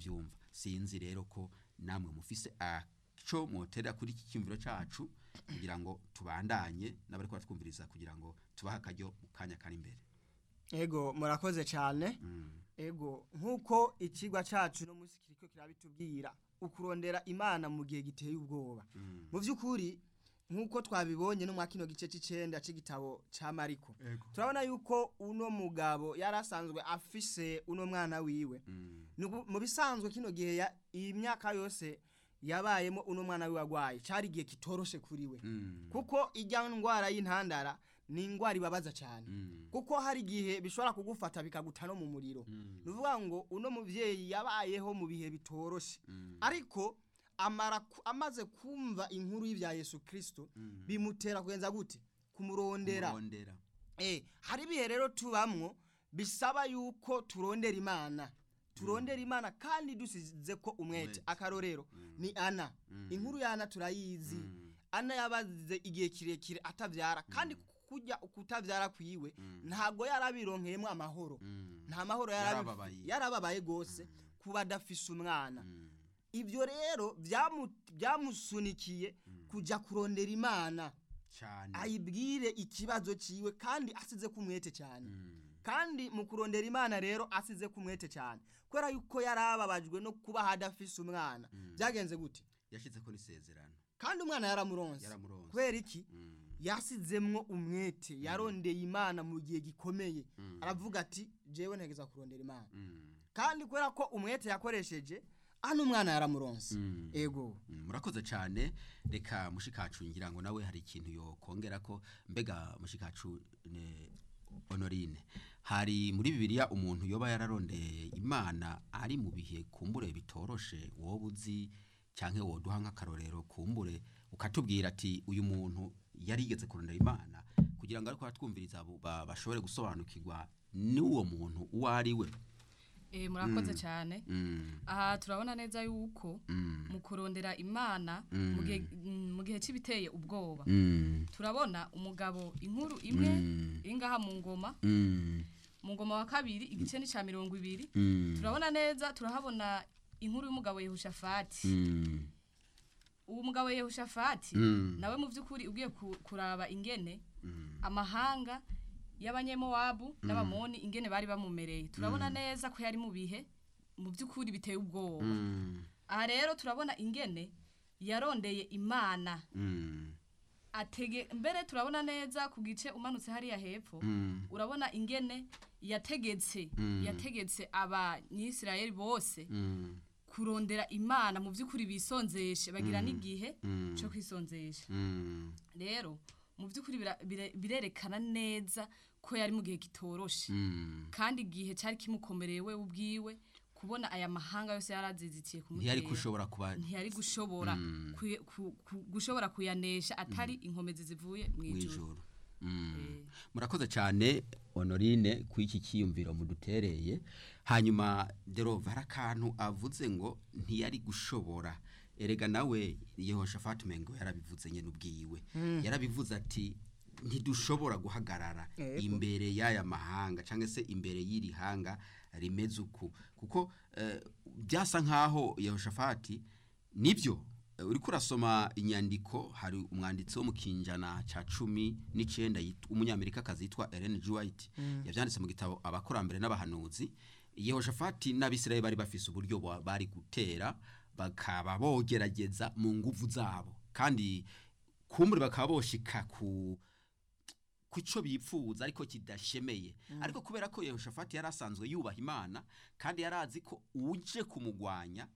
mubyumva sinzi rero ko namwe mufise aco motera kuri iki cyumviro cacu kugira ngo tubandanye n'abari twumviriza kugira ngo tubahe akaryo mu kanya kari imbere ego murakoze cyane ego nk'uko ikigwa cyacu no munsi kiriko kirabitubwira ukurondera imana mu gihe giteye ubwoba mu by'ukuri nk'uko twabibonye no mwa kino gice cy'icenda c'igitabo ca mariko turabona yuko uno mugabo yari asanzwe afise uno mwana wiwe Nubu- mu bisanzwe kino gihe ya- iyi myaka yose yabayemo uno mwana wiwe agwaye cari igihe kitoroshe kuri we kuko ijya ndwara y'intandara ni indwara ibabaza cyane kuko hari igihe bishobora kugufata bikaguta no mu muriro ni ukuvuga ngo uno mubyeyi yabayeho mu bihe bitoroshe ariko amara ku- amaze kumva inkuru y'ibya yesu kirisito bimutera kugenza gute kumurondera Kurondera. Eh, hari ibihe rero tubamwo bisaba yuko turondera imana turondera imana kandi dusize ko umwete Umwete. akarorero ni ana inkuru ya ana turayizi ana yabaze igihe kirekire atabyara kandi kujya kutabyara kwiwe ntabwo yarabironkeyemo amahoro nta mahoro yarabi- Yarababaye. yarababaye rwose kuba adafise umwana ibyo rero byamu- byamusunikiye kujya kurondera imana cyane ayibwire ikibazo ciwe kandi asize kumwete cyane kandi mu kurondera imana rero asize kumwete cyane kubera yuko yarababajwe no kuba hadafise umwana byagenze gute yashyize ko n'isezerano kandi umwana yaramuronse Yaramuronse. kubera iki yasizemwo umwete yarondeye imana mu gihe gikomeye aravuga ati jewe ntegeza kurondera imana kandi kubera ko umwete yakoresheje hano umwana yaramuronse ego Mm, murakoze cyane reka mushikacu ngira ngo nawe hari ikintu yokongera ko mbega mushikacu ne honorine hari muri bibiliya umuntu yoba yararondeye imana ari mu bihe kumbure bitoroshe wowe uzi cyangwa woduha nk'akarorero kumbure ukatubwira ati uyu muntu yari yigeze kurondera imana kugira ngo ariko aratwumviriza abo ba- bashobore gusobanukirwa n'uwo muntu uwo ari we Eh, murakoze cyane Mm, aha turabona neza yuko mm, mu kurondera imana mu gihe mm, mu gihe cy'ibiteye ubwoba mm, turabona umugabo inkuru imwe Mm. iri ngaha mu ngoma mm, mu ngoma wa kabiri igice ni cya mirongo ibiri mm, turabona neza turahabona inkuru y'umugabo yehoshafati mm, uwo mugabo yehoshafati Mm. nawe mu by'ukuri ugiye ku- kuraba ingene amahanga y'abanyemowabu n'abamoni ingene bari bamumereye turabona neza ko yari mu bihe mu by'ukuri biteye ubwoba mm, aha rero turabona ingene yarondeye imana mm, atege mbere turabona neza ku gice umanutse hariya hepfo mm, urabona ingene yategetse Mm. yategetse abanyisirayeli bose mm, kurondera imana mu by'ukuri bisonzeshe bagira n'igihe Mm. cyo kwisonzesha mm, rero mu by'ukuri bira- bire- birerekana neza ko yari mu gihe kitoroshe mm. kandi igihe cyari kimukomereye we ubwiwe kubona aya mahanga yose yarazizitiye ntiyari kumutera gushobora kuba ntiyari gushobora kuye- ku- ku- gushobora kuyanesha atari inkomezi zivuye mu mu ijuru ijoro Mm. Eh. murakoze cyane honorine ku iki cyiyumviro mudutereye hanyuma derova hari akantu avuze ngo ntiyari gushobora erega nawe yehoshafati mengo yarabivuze nyine ubwiwe yarabivuze ati ntidushobora guhagarara Yego. imbere y'aya mahanga cyangwa se imbere y'iri hanga rimeze uku kuko eh, byasa nk'aho yehoshafati nibyo eh, uriko urasoma inyandiko hari umwanditsi wo mu kinjana cya cumi n'icyenda yitwa- umunyamerikakazi yitwa Ellen G. White yabyanditse mu gitabo abakurambere n'abahanuzi yehoshafati n'abisirayeli bari bafise uburyo ba- bari gutera bakaba bogerageza mu nguvu zabo kandi kumbure bakaba boshika ku kuco bipfuza ariko kidashemeye ariko kubera ko Yehoshafati yari asanzwe yubaha Imana kandi yari azi ko uje kumugwanya